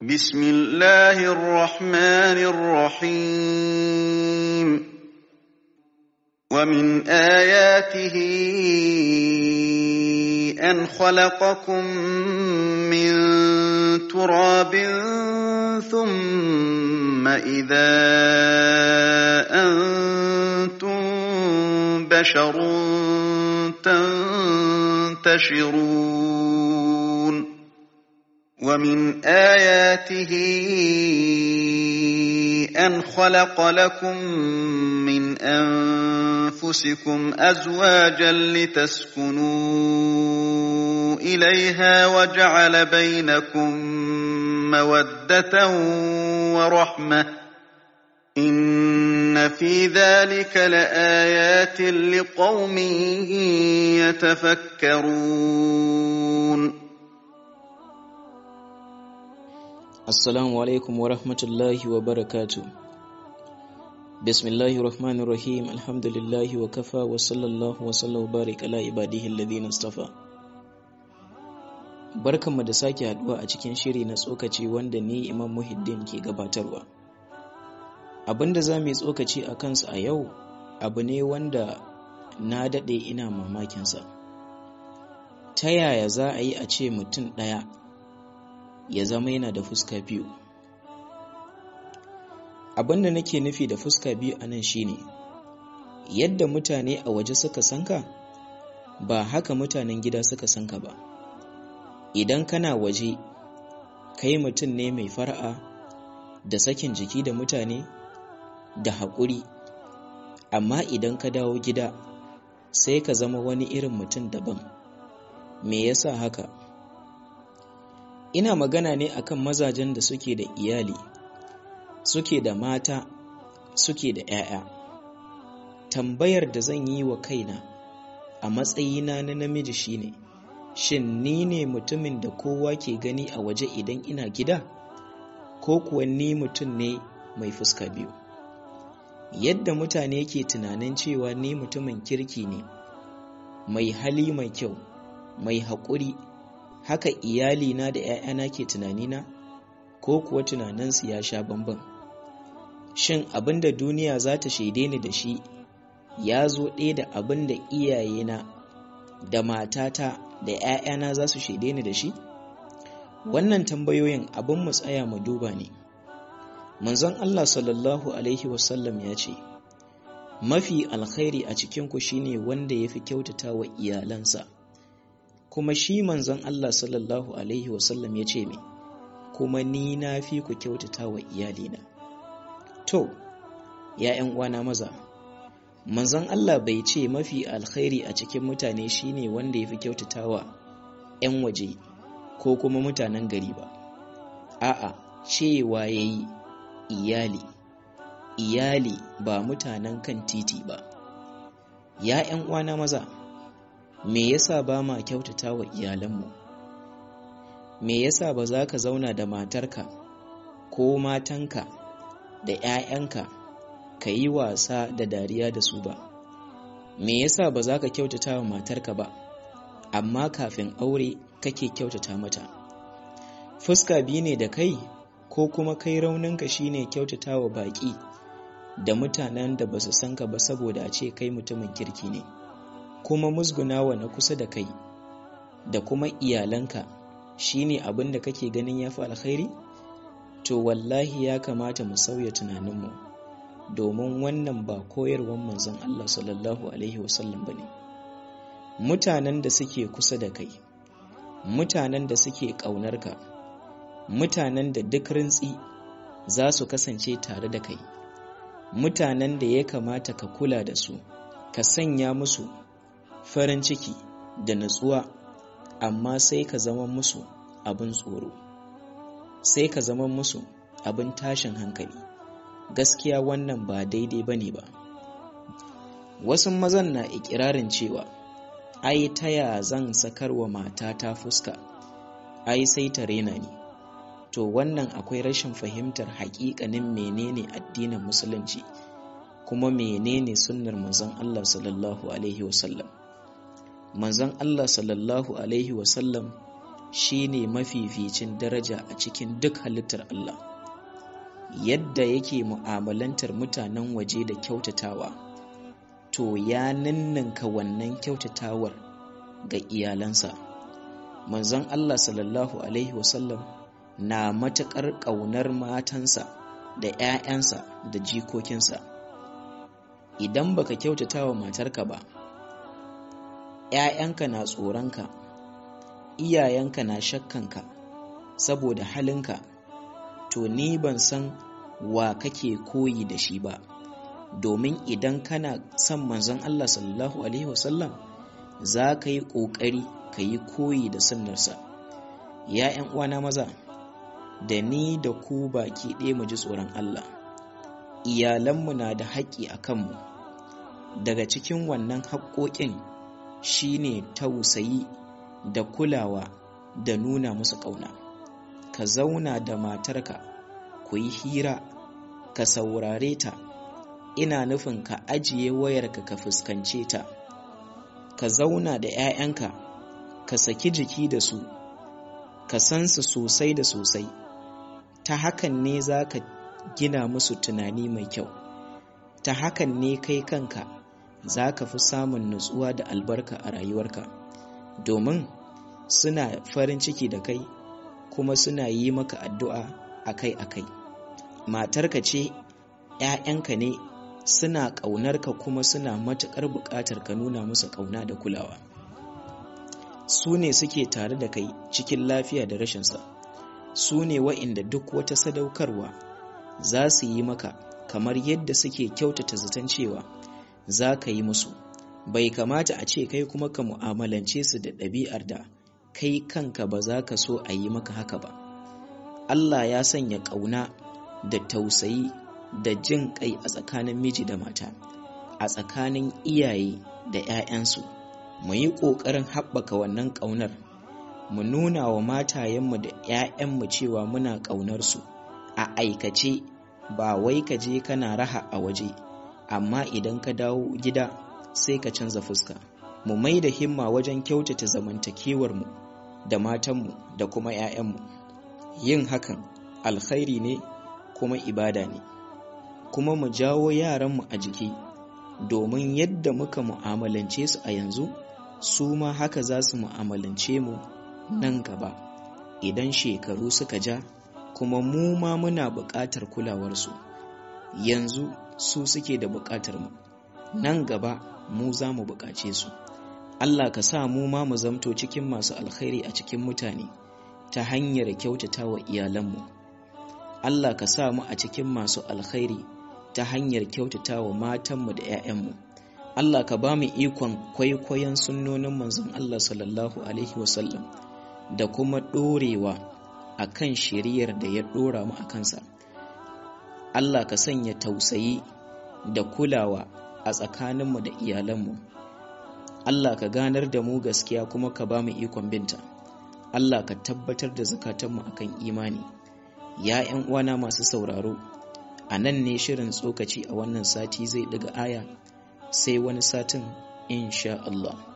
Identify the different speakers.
Speaker 1: بسم الله الرحمن الرحيم ومن آياته أن خلقكم من تراب ثم إذا أنتم بشر تنتشرون ومن آياته أن خلق لكم من أنفسكم أزواجا لتسكنوا إليها وجعل بينكم مودة ورحمة إن في ذلك لآيات لقوم يتفكرون
Speaker 2: Assalamu alaikum wa rahmatullahi wa barakatu. Bismillahi rahmanir rahim alhamdulillahi wa kafa wa sallallahu wa sallahu barik ala ibadihi alladhina istafa. Barkanmu da sake haduwa a cikin shiri na tsokaci wanda ni Imam Muhiddin ke gabatarwa. Abinda za mu yi tsokaci a kansa a yau abu ne wanda na daɗe ina mamakinsa. Ta yaya za a yi a ce mutum ɗaya ya zama yana da fuska biyu abin da nake nufi da fuska biyu a nan shine yadda mutane a waje suka sanka ba haka mutanen gida suka sanka ba idan kana waje kai mutum ne mai fara'a da sakin jiki da mutane da haƙuri amma idan ka dawo gida sai ka zama wani irin mutum daban me yasa haka ina magana ne akan mazajen da suke da iyali suke da mata suke da 'ya'ya tambayar da zan yi wa kaina a matsayina na namiji shine shin ni ne mutumin da kowa ke gani a waje idan ina gida ko kuwa ni mutum ne mai fuska biyu yadda mutane ke tunanin cewa ni mutumin kirki ne mai hali mai kyau mai haƙuri haka iyalina da ‘ya'yana ke tunanina ko kuwa tunaninsu ya sha bamban shin abin da duniya za ta shaide ni da shi ya zo ɗaya da abin da iyayena da matata da ‘ya'yana za su shaide ni da shi wannan tambayoyin abin mu tsaya mu duba ne manzon Allah sallallahu alaihi wasallam ya ce mafi alkhairi a cikinku shine wanda ya fi kyautata wa iyalansa kuma shi manzon Allah sallallahu Alaihi wasallam ya ce mai kuma ni na fi ku kyautata wa iyalina. To, ‘ya'yan uwana maza, manzon Allah bai ce mafi alkhairi a cikin mutane shine wanda ya fi kyautata wa ‘yan waje ko kuma mutanen gari ba. A'a, cewa ya yi iyali, iyali ba mutanen kan titi ba. ‘Ya'yan uwana maza, me yasa ba ma kyautata wa iyalanmu me yasa ba za ka zauna da matarka ko matanka da 'ya'yanka ka yi wasa da dariya da su ba me yasa ba za ka kyautata wa matarka ba amma kafin aure kake kyautata mata fuska biyu ne da kai ko kuma kai rauninka shine kyautata wa baƙi da mutanen da ba su san ka ba saboda a ce kai mutumin kirki ne kuma musgunawa na kusa da kai da kuma iyalanka shine abin da kake ganin ya fi alkhairi to wallahi ya kamata mu sauya tunaninmu domin wannan ba koyarwar manzon Allah sallallahu alaihi wasallam ba ne mutanen da suke kusa da kai mutanen da suke ƙaunarka mutanen da duk rintsi za su kasance tare da kai mutanen da ya kamata ka kula da su ka sanya musu farin ciki da natsuwa amma sai ka zama musu abin tsoro sai ka zama musu abin tashin hankali gaskiya wannan ba daidai ba ne ba wasu mazan na ikirarin cewa ai taya zan sakarwa matata fuska ai sai ta rena ni to wannan akwai rashin fahimtar haƙiƙanin menene addinin musulunci kuma menene sunnar manzon Allah sallallahu alaihi wasallam manzon Allah sallallahu alaihi wasallam shine mafificin daraja a cikin duk halittar Allah yadda yake mu'amalantar mutanen waje da kyautatawa to ya ninninka wannan kyautatawar ga iyalansa manzon Allah sallallahu alaihi wasallam na matuƙar ƙaunar matansa da 'ya'yansa da jikokinsa idan baka kyautata wa matarka ba 'ya'yanka na tsoronka iyayenka na shakkanka saboda halinka to ni ban san wa kake koyi da shi ba domin idan kana son manzon Allah sallallahu alaihi wasallam za ka yi ƙoƙari ka yi koyi da sunnarsa ya 'yan uwana maza da ni da ku baki ɗaya mu ji tsoron Allah iyalanmu na da haƙƙi a kanmu daga cikin wannan haƙƙoƙin shine tausayi da kulawa da nuna musu ƙauna ka zauna da matarka ku yi hira ka saurare ta ina nufin ka ajiye wayarka ka fuskance ta ka zauna da 'ya'yanka ka saki jiki da su ka san su sosai da sosai ta hakan ne za ka gina musu tunani mai kyau ta hakan ne kai kanka za ka fi samun nutsuwa da albarka a rayuwarka domin suna farin ciki da kai kuma suna yi maka addu'a akai-akai matarka ce ‘ya'yanka ne suna ƙaunarka kuma suna matuƙar buƙatar ka nuna musu ƙauna da kulawa su ne suke tare da kai cikin lafiya da rashinsa su ne wa'inda duk wata sadaukarwa za su yi maka kamar yadda suke kyautata zaton cewa za ka yi musu bai kamata a ce kai kuma ka mu'amalance su da ɗabi'ar da kai kanka ba za ka so a yi maka haka ba Allah ya sanya ƙauna da tausayi da jin kai a tsakanin miji da mata a tsakanin iyaye da 'ya'yansu mu yi ƙoƙarin haɓaka wannan ƙaunar mu nuna wa matayenmu da 'ya'yanmu cewa muna ƙaunarsu a aikace ba wai ka je kana raha a waje amma idan ka dawo gida sai ka canza fuska mu mai da himma wajen kyautata zamantakewarmu da matanmu da kuma 'ya'yanmu yin hakan alkhairi ne kuma ibada ne kuma mu jawo yaranmu a jiki domin yadda muka mu'amalance su a yanzu su ma haka za su mu'amalance mu nan gaba idan shekaru suka ja kuma mu ma muna buƙatar kulawarsu yanzu su suke da buƙatar mu nan gaba mu za mu buƙace su Allah ka sa mu ma mu zamto cikin masu alkhairi a cikin mutane ta hanyar kyautata wa iyalanmu Allah ka sa mu a cikin masu alkhairi ta hanyar kyautata wa matanmu da 'ya'yanmu Allah ka ba mu ikon kwaikwayon sunnonin manzon Allah sallallahu alaihi wasallam da kuma ɗorewa a kan shiriyar da ya ɗora mu a kansa Allah ka sanya tausayi da kulawa a tsakaninmu da iyalanmu Allah ka ganar da mu gaskiya kuma ka ba mu ikon binta Allah ka tabbatar da zukatanmu akan imani ya 'yan uwana masu sauraro a nan ne shirin tsokaci a wannan sati zai daga aya sai wani satin insha Allah